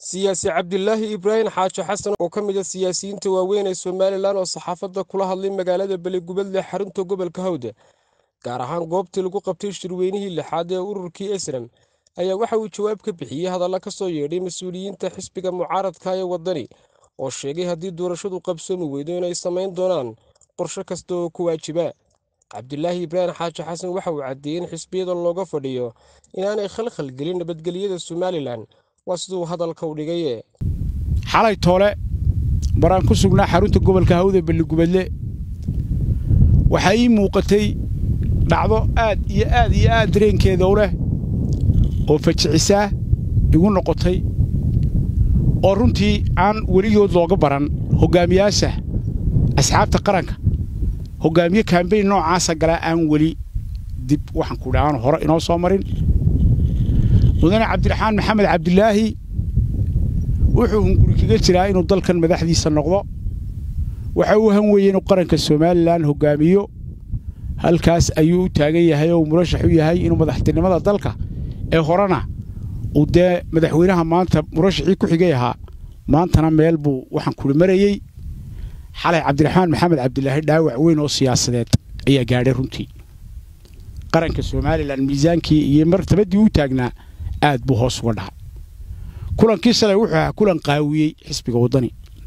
siyaasi cabdilaahi ibraahim xaaji xasan oo ka mid a siyaasiyiinta waaweyn ee somalilan oo saxaafadda kula hadlay magaalada beligubadle xarunta gobolka hawda gaar ahaan goobtii lagu qabtay shirweynihii lixaad ee ururkii esram ayaa waxa uu jawaab ka bixiyey hadalla ka soo yeedhay mas-uuliyiinta xisbiga mucaaradka ee waddani oo sheegay haddii doorashadu qabsoomi weydo inay samayn doonaan qorshe kasta oo ku waajiba cabdilaahi ibraahim xaaji xasan waxa uu caddeeyey in xisbiyada looga fadhiyo inaanay khalkhal gelin nabadgelyada somalilan waa siduu hadalka u dhigaye xalay toole baraan ku sugnaa xarunta gobolka hawda belligubadle waxaa ii muuqatay dhacdo aad iyo aad iyo aad dareenkeeda u leh oo fajicisaa igu noqotay oo runtii aan weligood looga baran hoggaamiyaasha asxaabta qaranka hoggaamiye kaambeyn noocaasa galaa aan weli dib waxaan ku dhahaan hore inoo soo marin mudane cabdiraxmaan maxamed cabdilaahi wuxuu hunguri kaga jiraa inuu dalkan madaxdiisa noqdo waxa uu han weeye inuu qaranka somalilan hoggaamiyo halkaas ayuu u taagan yahay oo murashax u yahay inuu madaxtinimada dalka ee horena uu dee madaxweynaha maanta murashaxii ku xigay ahaa maantana meel buu waxaan kuli marayey xalay cabdiraxmaan maxamed cabdilaahi dhaawac weyn oo siyaasadeed ayaa gaadhay runtii qaranka somalilan miisaankii iyo martabaddii u taagnaa aad buu hoos uga dhacay kulankii shalay wuxuu ahaa kulan qaawiyey xisbiga waddani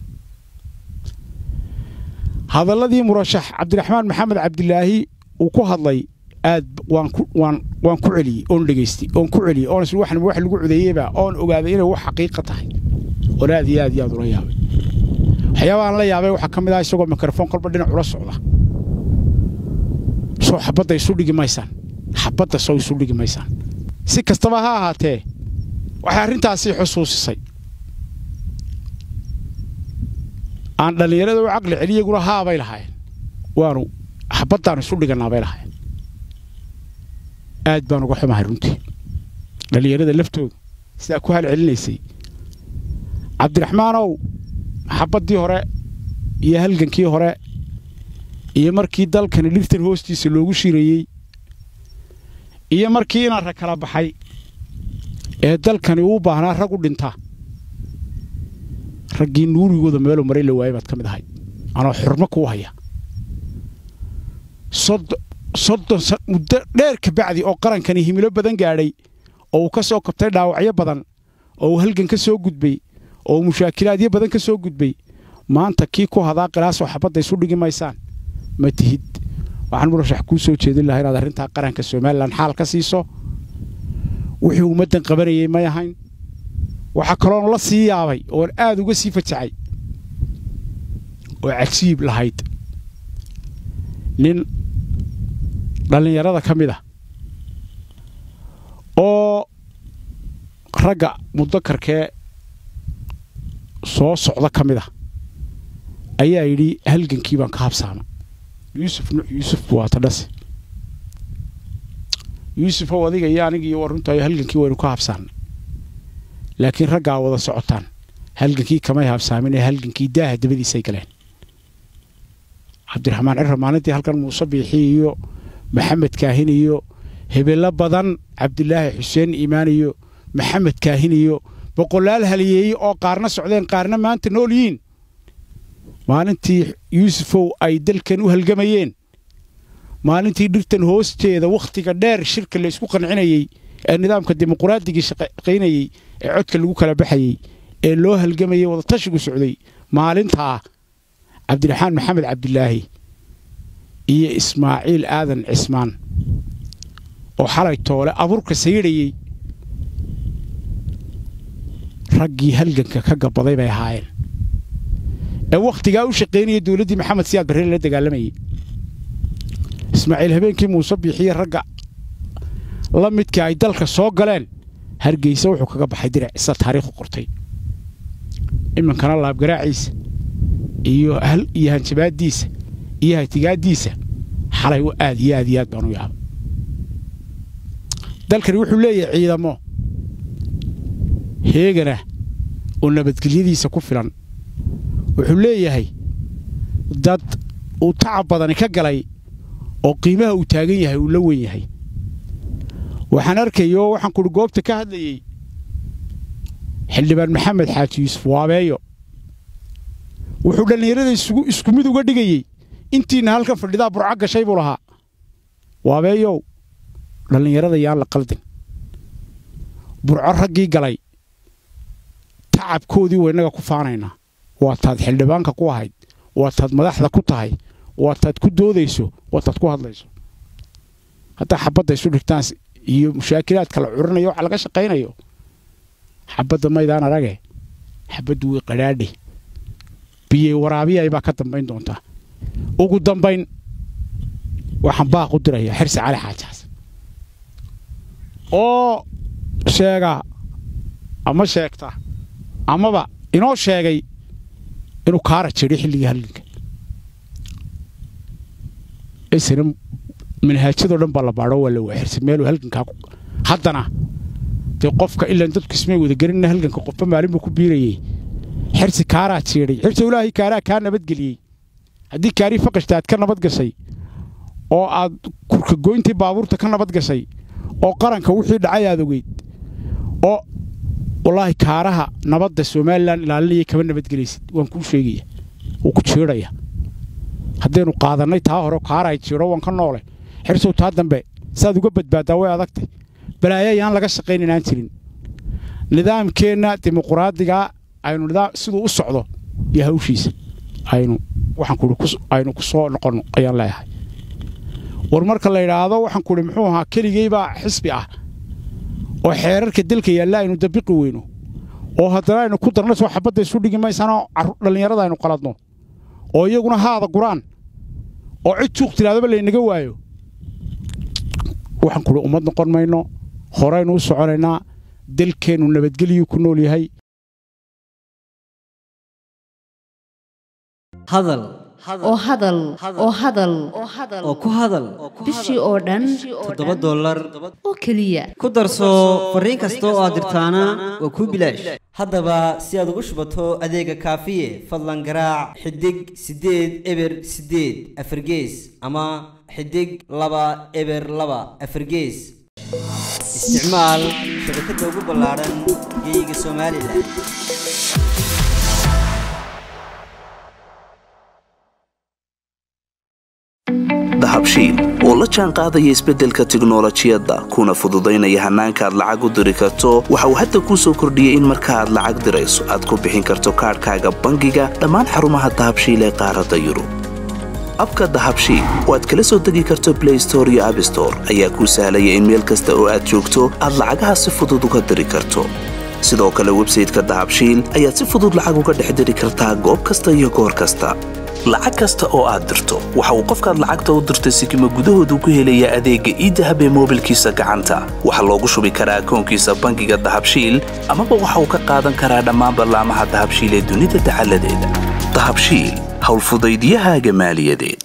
hadalladii murashax cabdiraxmaan maxamed cabdilaahi uu ku hadlay aad waan ku celiyey oon dhegaystay oon ku celiyey oon islu waxna wax lagu codeeyeyba oon ogaaday inay wax xaqiiqa tahay oon aad iyo aad iyo aad ula yaabay waxyaabahaan la yaabay waxaa ka mid ah isagoo mikrofon kolba dhinac ula socda soo xabadda isu dhigi maysaan xabadda soo isu dhigi maysaan si kastaba ha ahaatee waxay arrintaasii xusuusisay aan dhallinyarada u caqli celiyaguna haabay lahaayeen waanu xabaddaanu isu dhigannaa bay lahaayeen aad baan uga xumahay runtii dhallinyarada laftooda sidaa ku halcelinaysay cabdiraxmaanow xabaddii hore iyo halgankii hore iyo markii dalkani dhirtan hoostiisa loogu shirayey iyo markii inaan rag kala baxay ee dalkani uu baahnaa rag u dhinta raggii nuurigooda meeluu maray la waayay baad ka mid ahay anoo xurmo kuu haya soddon muddo dheer ka bacdi oo qarankani himilo badan gaadhay oo uu ka soo kabtay dhaawacyo badan oo uu halgan ka soo gudbay oo uu mushaakilaadyo badan ka soo gudbay maanta kii ku hadaa qilaasoo xabadda isu dhigi maysaan ma tihid waxaan murashax kuu soo jeedin lahaa inaad arrintaa qaranka somalilan xaal ka siiso wixii ummaddan qabanayay may ahayn waxaa kaloon la sii yaabay oon aad uga sii fajacay oo cajiib lahayd nin dhallinyarada ka mid ah oo ragga mudakarkee soo socda ka mid ah ayaa yidhi halgankii baan ka habsaama yuusuf nuux yuusuf waa tadhase yuusufow adiga iyo aniga iyo warruntaayo halgankii waynu ka habsaannay laakiin raggaa wada socotaan halgankii kamay habsaamin ee halgankii daaha dabadiisay galeen cabdiraxmaan cirra maalintii halkan muuse biixi iyo maxamed kaahin iyo hebello badan cabdilaahi xuseen iimaan iyo maxamed kaahin iyo boqolaal haliyeeye oo qaarna socdeen qaarna maanta nool yihiin maalintii yuusufow ay dalkan u halgamayeen maalintii dhirtan hoosteeda wakhtiga dheer shirka la isku qancinayey ee nidaamka dimuquraaddigii shaqaynayey ee codka lagu kala baxayey ee loo halgamayey wadatashigu socday maalintaa cabdiraxmaan maxamed cabdilaahi iyo ismaaciil aadan cismaan oo xalay toole abuurka sayidhayey raggii halganka ka gabaday bay ahaayeen ee wakhtigaa u shaqaynaya dowladdii maxamed siyaad barre la dagaalamayey ismaaciil habeenkii muuse biixiye ragga la midka ay dalka soo galeen hargeysa wuxuu kaga baxay dirac isa taariikhu qortay iminkana laabgaraaciisa iyo iyo hanjabaaddiisa iyo hatigaaddiisa xalay aad iyo aad iyo aad baan u yaaba dalkani wuxuu leeyahay ciidamo heegana oo nabadgelyadiisa ku filan wuxuu leeyahay dad uu tacab badani ka galay oo qiimaha uu taagan yahay uu la weyn yahay waxaan arkayoo waxaan kuhi goobta ka hadlayey xildhibaan maxamed xaaji yuusuf waabeeyo wuxuu dhallinyarada isku mid uga dhigayey intiinna halkan fadhidaa burco gashay buu lahaa waabeeyow dhallinyarada yaan la qaldin burco raggii galay tacabkoodii waynaga ku faanaynaa waa taad xildhibaanka ku ahayd waa taad madaxda ku tahay waa taad ku doodayso waa taad ku hadlayso haddaa xabadda isu dhigtaan iyo mushaakilaadka la curinayo waxa laga shaqaynayo xabadda maydaan arage xabaddu way qadhaadhe biyey waraabiyay baa ka dambayn doontaa ugu dambayn waxaan baaq u diraya xirsi cali xaajaas oo sheega ama sheegta amaba inoo sheegay inuu kaara jidhay xilligii halganka isna manhaajadoo dhan baa la baadho waa la waaxirsa meeluu halgankaa haddana dee qofka ilaan dadku ismay wadagelinna halganka qofba maalin buu ku biirayey xirsi kaaraa jiidhay xirsi ilaahay kaaraa kaa nabadgeliyey haddii kaarii faqashta aad ka nabad gashay oo aad kurka goyntii baabuurta ka nabad gashay oo qaranka wixii dhacay aad ogeyd oo wallaahi kaaraha nabadda somalilan ilaalinayay kama nabadgelaysid waan kuu sheegaya wuu ku jiidhaya haddaynu qaadannay taa hore kaarahay jiidho waan ka noole xirsow taa dambe saaad uga badbaaddaa way adagtay balaayo ayaan laga shaqayn inaan jirin nidaamkeenna dimuquraadigaa aynu nidaam siduu u socdo iyo hawshiisa aynu waxaan kuhi aynu ku soo noqonno ayaan leeyahay war marka la yidhaahdo waxaan kuhi muxuu ahaa keligaybaa xisbi ah oo xeerarka dalka yaalla aynu dabiqi weyno oo haddana aynu ku darna soo xabadda isu dhigi maysanoo dhallinyarada aynu qaladno oo iyaguna haada guraan oo cid juuq tidhahdaba laynaga waayo waxaan kuhi ummad noqon mayno horaynu u soconaynaa dalkeennu nabadgelyuu ku nool yahay hadal oo hadal oo hadal oo ku hadal bishii oo dhan toddoba dollar oo keliya ku darso fariin kasta oo aad dirtaana waa kuu bilaash haddaba si aad ugu shubato adeega kaafiye fadlan garaac xidig siddeed eber siddeed afargees ama xidig laba eber laba afargees isticmaal shabakadda ugu ballaadhan geeyiga somalilan dahabshiil oo la jaan qaadaya isbeddelka tiknolojiyadda kuna fududaynaya hannaanka aad lacag u diri karto waxa uu hadda kuu soo kordhiyey in marka aad lacag dirayso aad ku bixin karto kaadhkaaga bangiga dhammaan xarumaha dahabshiil ee qaaradda yurub abka dahabshiil oo aad kala soo degi karto blay store iyo abstore ayaa kuu sahlaya in meel kasta oo aad joogto aad lacagaha si fudud uga diri karto sidoo kale websayteka dahabshiil ayaad si fudud lacag uga dhex diri kartaa goob kasta iyo goor kasta lacag kasta oo aad dirto waxa uu qofkaad lacagta u dirtay sikima gudahoodu ku helayaa adeegga iidahab ee moobilkiisa gacanta waxaa loogu shubi karaa akoonkiisa bangiga dahabshiil amaba waxa uu ka qaadan karaa dhammaan ballaamaha dahabshiil ee dunida dacaladeeda dahabshiil howlfudaydiyahaaga maaliyadeed